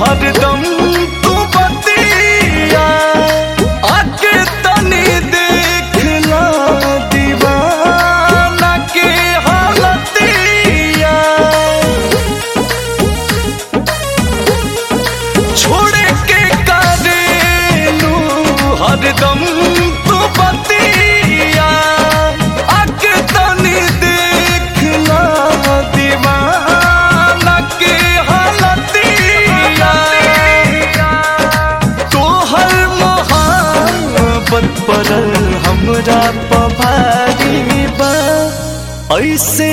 हरदम तू बतिया आके तनी देखला दीवाना के हालतिया छोड़ के करेलू हरदम तू बतिया आके तनी देखला दीवाना के हालतिया तोहर मोहब्बत पड़ल हमरा पभारी बा ऐसे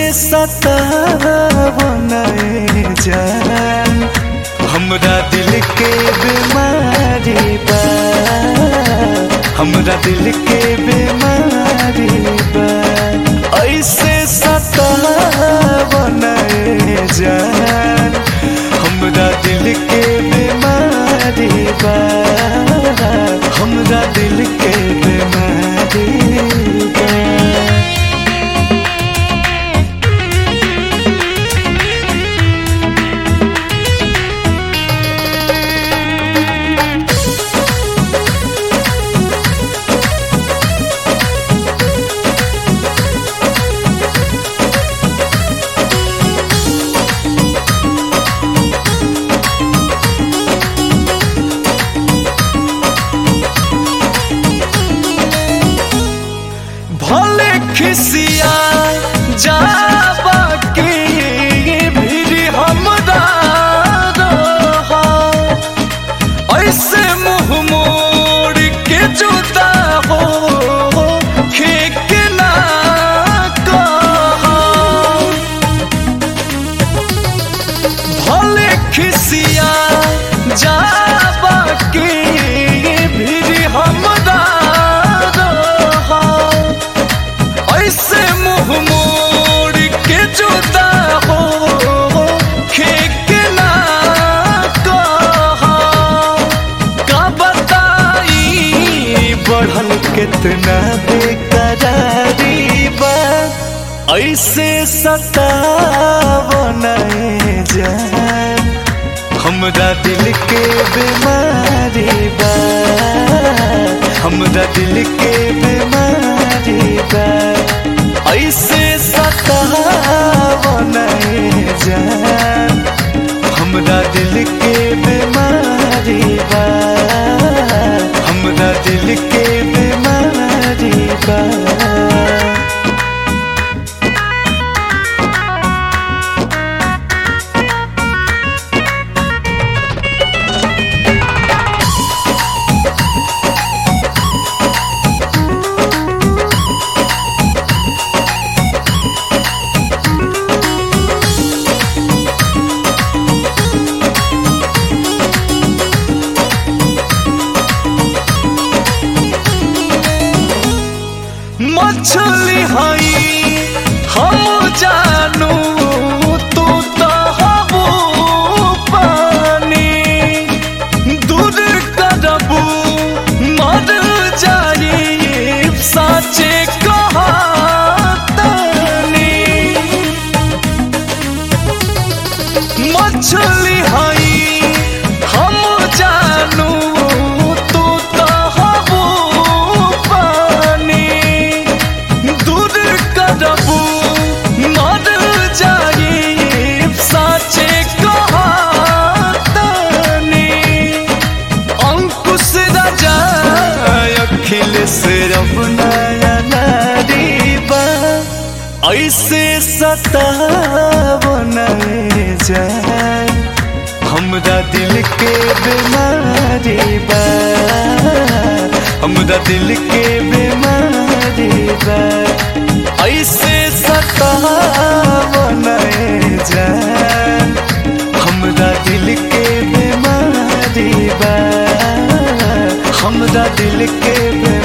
सतावन जान हमरा दिल के बीमारी बा हमरा दिल के बीमारी बा ऐसे सतावन जान हमरा दिल के बीमारी बा हमरा दिल के बीमारी बा भले खिसिया जाबा के भी हमरा रहा ऐसे मुंह मोड़ के जुदा हो खेक ना कहा भले खिसिया जाबा के भी हमरा रहा ऐसे मुंह मोड़ के जुदा हो खेक ना कहा का बताई बढ़ल कितना बेकरारी बा ऐसे सतावन जान हमरा दिल के बीमारी बा हमरा दिल के बीमारी बा ऐसे सतावन जान हमरा दिल के बीमारी बा हमरा दिल के बीमारी बा मछली हई हम जानू तू तो हबू पानी दूर करबू मर जाई साचे कहातनी मछली हई हम जानू तू तो हबू पानी दूर करबू मर जाई साचे कहातनी अंकुश राजा अखिलेश रमनाया नारी बा ऐसे सतावन जान हमरा दिल के बीमारी बा हमरा दिल के बीमारी बा ऐसे सतावन जान हमरा दिल के बीमारी बा हमरा दिल के बीमारी